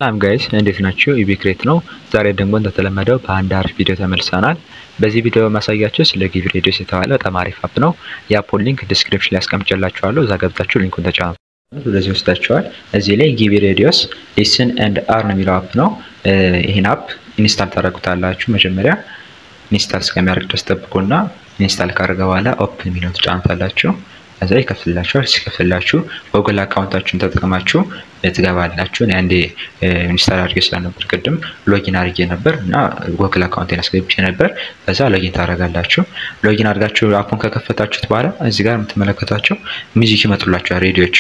ሰላም ጋይስ እንዴት ናችሁ? ኢቢክሬት ነው። ዛሬ ደግሞ እንደተለመደው በአንድ አሪፍ ቪዲዮ ተመልሰናል። በዚህ ቪዲዮ ማሳያችሁ ስለ ጊቭ ሬዲዮስ የተባለ በጣም አሪፍ አፕ ነው። የአፑን ሊንክ ዲስክሪፕሽን ላይ አስቀምጬላችኋለሁ። እዛ ገብታችሁ ሊንኩን ተጫኑ። ወደዚህ ወስዳችኋል። እዚህ ላይ ጊቭ ሬዲዮስ ሊስን ኤንድ አርን የሚለው አፕ ነው። ይህን አፕ ኢንስታል ታደርጉታላችሁ። መጀመሪያ ኢንስታል እስከሚያደርግ ድረስ ጠብቁና ኢንስታል ካደረገ በኋላ ኦፕን የሚለውን ትጫኑታላችሁ። ከዛ ይከፍልላችኋል። ሲከፍልላችሁ ጎግል አካውንታችሁን ተጠቅማችሁ ትገባላችሁ። እኔ አንዴ ኢንስታል አድርጌ ስለነበር ቅድም ሎጊን አድርጌ ነበር እና ጎግል አካውንቴን አስገብቼ ነበር። በዛ ሎጊን ታደርጋላችሁ። ሎጊን አድርጋችሁ አፑን ከከፈታችሁት በኋላ እዚህ ጋር የምትመለከቷቸው ሚዚክ ይመጡላችኋል። ሬዲዮች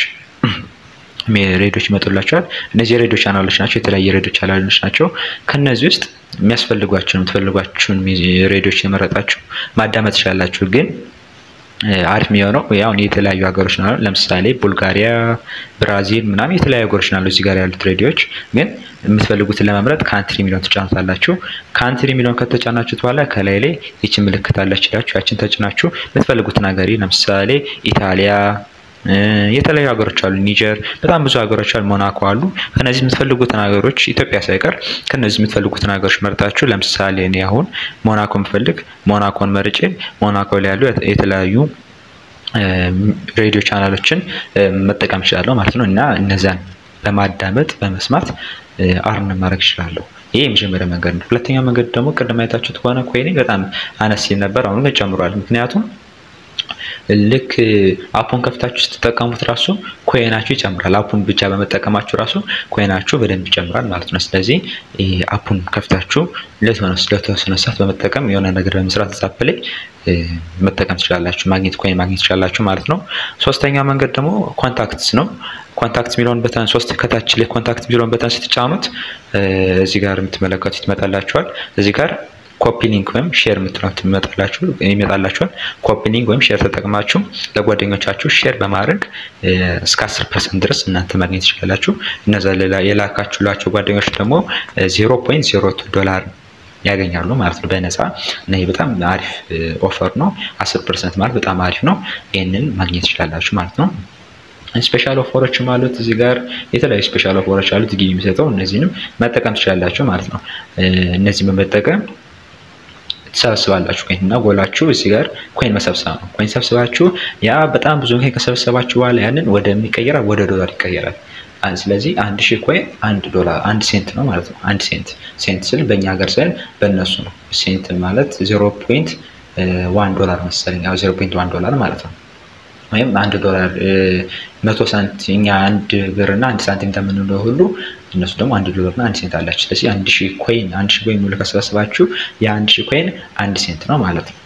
ሬዲዮች ይመጡላችኋል። እነዚህ የሬዲዮ ቻናሎች ናቸው። የተለያየ ሬዲዮ ቻናሎች ናቸው። ከነዚህ ውስጥ የሚያስፈልጓችሁን የምትፈልጓችሁን ሬዲዮች የመረጣችሁ ማዳመጥ ትችላላችሁ ግን አሪፍ የሚሆነው ያው የተለያዩ ሀገሮች ናሉ። ለምሳሌ ቡልጋሪያ፣ ብራዚል ምናምን የተለያዩ ሀገሮች ናሉ እዚህ ጋር ያሉት ሬዲዮዎች። ግን የምትፈልጉትን ለመምረጥ ካንትሪ የሚለውን ትጫኑታላችሁ። ካንትሪ የሚለውን ከተጫናችሁት በኋላ ከላይ ላይ ይችን ምልክት አለች ይላችሁ ያችን ተጭናችሁ የምትፈልጉትን ሀገር ለምሳሌ ኢታሊያ የተለያዩ ሀገሮች አሉ። ኒጀር፣ በጣም ብዙ ሀገሮች አሉ። ሞናኮ አሉ። ከነዚህ የምትፈልጉትን ሀገሮች ኢትዮጵያ ሳይቀር ከነዚህ የምትፈልጉትን ሀገሮች መርጣችሁ ለምሳሌ እኔ አሁን ሞናኮ የምፈልግ ሞናኮን መርጬ ሞናኮ ላይ ያሉ የተለያዩ ሬዲዮ ቻናሎችን መጠቀም እችላለሁ ማለት ነው እና እነዚያን በማዳመጥ በመስማት አርን ማድረግ እችላለሁ። ይህ የመጀመሪያ መንገድ ነው። ሁለተኛው መንገድ ደግሞ ቅድም አይታችሁት ከሆነ ኮይኔ በጣም አነስ ሲል ነበር፣ አሁን ግን ጨምሯል። ምክንያቱም ልክ አፑን ከፍታችሁ ስትጠቀሙት ራሱ ኮይናችሁ ይጨምራል። አፑን ብቻ በመጠቀማችሁ ራሱ ኮይናችሁ በደንብ ይጨምራል ማለት ነው። ስለዚህ አፑን ከፍታችሁ ለተወሰነ ሰዓት በመጠቀም የሆነ ነገር በመስራት ዛፕ ላይ መጠቀም ትችላላችሁ፣ ማግኘት ኮይን ማግኘት ትችላላችሁ ማለት ነው። ሶስተኛው መንገድ ደግሞ ኮንታክትስ ነው። ኮንታክት የሚለውን በተን ሶስት ከታች ላይ ኮንታክት የሚለውን በተን ስትጫኑት እዚህ ጋር የምትመለከቱት ይመጣላችኋል። እዚህ ጋር ኮፒ ሊንክ ወይም ሼር የምትሉት ይመጣላችሁ ይመጣላችኋል። ኮፒ ሊንክ ወይም ሼር ተጠቅማችሁ ለጓደኞቻችሁ ሼር በማድረግ እስከ 10 ፐርሰንት ድረስ እናንተ ማግኘት ትችላላችሁ። እነዛ የላካችሁላቸው ጓደኞች ደግሞ 0.02 ዶላር ያገኛሉ ማለት ነው በነፃ እና ይህ በጣም አሪፍ ኦፈር ነው። 10 ፐርሰንት ማለት በጣም አሪፍ ነው። ይህንን ማግኘት ትችላላችሁ ማለት ነው። ስፔሻል ኦፈሮችም አሉት እዚህ ጋር የተለያዩ ስፔሻል ኦፈሮች አሉት ጊዜ የሚሰጠው እነዚህንም መጠቀም ትችላላችሁ ማለት ነው። እነዚህን በመጠቀም ትሰበስባላችሁ ኮይን እና ጎላችሁ እዚህ ጋር ኮይን መሰብሰብ ነው። ኮይን ሰብስባችሁ ያ በጣም ብዙ ኮይን ከሰበሰባችሁ በኋላ ያንን ወደ የሚቀየራል ወደ ዶላር ይቀየራል። ስለዚህ አንድ ሺህ ኮይን አንድ ዶላር አንድ ሴንት ነው ማለት ነው። አንድ ሴንት ሴንት ስል በእኛ ሀገር ሳይሆን በእነሱ ነው። ሴንት ማለት ዜሮ ፖይንት ዋን ዶላር መሰለኝ፣ ዜሮ ፖይንት ዋን ዶላር ማለት ነው። ወይም አንድ ዶላር መቶ ሳንት እኛ አንድ ብር እና አንድ ሳንቲም እንደምንለው ሁሉ እነሱ ደግሞ አንድ ዶላር እና አንድ ሴንት አላቸው። ስለዚህ አንድ ሺህ ኮይን አንድ ሺህ ኮይን ሙሉ ከሰበሰባችሁ የአንድ ሺህ ኮይን አንድ ሴንት ነው ማለት ነው።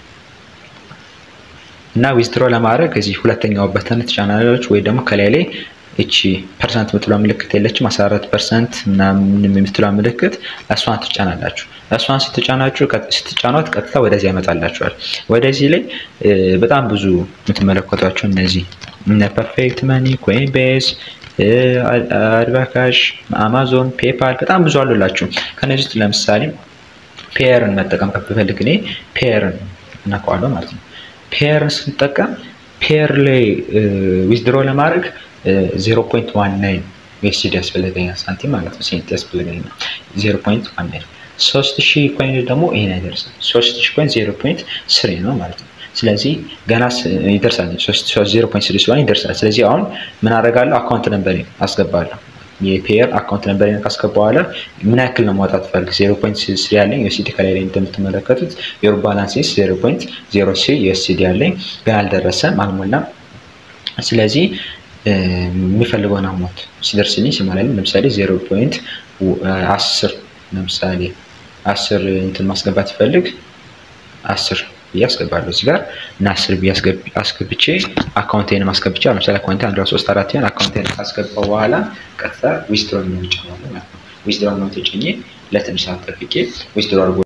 እና ዊዝድሮ ለማድረግ እዚህ ሁለተኛው በተን ትጫናላች ወይ ደግሞ ከላይ ላይ እቺ ፐርሰንት የምትለው ምልክት የለችም 14 ፐርሰንት ምናምን የምትለው ምልክት እሷን ትጫናላችሁ። እሷን ስትጫናችሁ ስትጫኗት ቀጥታ ወደዚህ ያመጣላችኋል። ወደዚህ ላይ በጣም ብዙ የምትመለከቷቸው እነዚህ እነ ፐርፌክት መኒ፣ ኮይን ቤዝ፣ አድቫካሽ፣ አማዞን፣ ፔፓል በጣም ብዙ አሉላችሁ። ከነዚህ ውስጥ ለምሳሌ ፔየርን መጠቀም ከብፈልግ እኔ ፔየርን እናውቀዋለሁ ማለት ነው። ፔየርን ስንጠቀም ፔየር ላይ ዊዝድሮ ለማድረግ 0.19 ዩኤስዲ ያስፈልገኛል ሳንቲም ማለት ነው። ሴንት ያስፈልገኛል 0.19 ሶስት ሺህ ኮይን ደግሞ ይሄን አይደርስም። ሶስት ሺህ ኮይን 0.3 ነው ማለት ነው። ስለዚህ ገና ይደርሳል። ዜሮ ፖይንት ስድስት ስለሆነ ይደርሳል። ስለዚህ አሁን ምን አደርጋለሁ? አካውንት ነምበር አስገባለሁ። የፔየር አካውንት ነምበር ካስገባ በኋላ ምን ያክል ነው ማውጣት ፈልግ ዜሮ ፖይንት ስሪ ያለኝ ዩኤስዲ ከላይ ላይ እንደምትመለከቱት ዮር ባላንስ ዜሮ ፖይንት ዜሮ ስሪ ዩኤስዲ ያለኝ ገና አልደረሰም፣ አልሞላም። ስለዚህ የሚፈልገውን አሞት ሲደርስልኝ ሲሞላልኝ ለምሳሌ ዜሮ ፖይንት አስር ለምሳሌ አስር እንትን ማስገባት ይፈልግ አስር ብዬ አስገባለሁ እዚህ ጋር እና አስር ብዬ አስገብቼ አካውንቴን አስገብቼ ለምሳሌ አካውንቴ አንድ ሶስት አራት ሆን አካውንቴን ካስገባው በኋላ ቀጥታ ዊዝድሮ ነው የሚጫነው ማለት ነው። ዊዝድሮ ነው ተጭኜ ለትንሽ ሰዓት ጠብቄ ዊዝድሮ አድርጎ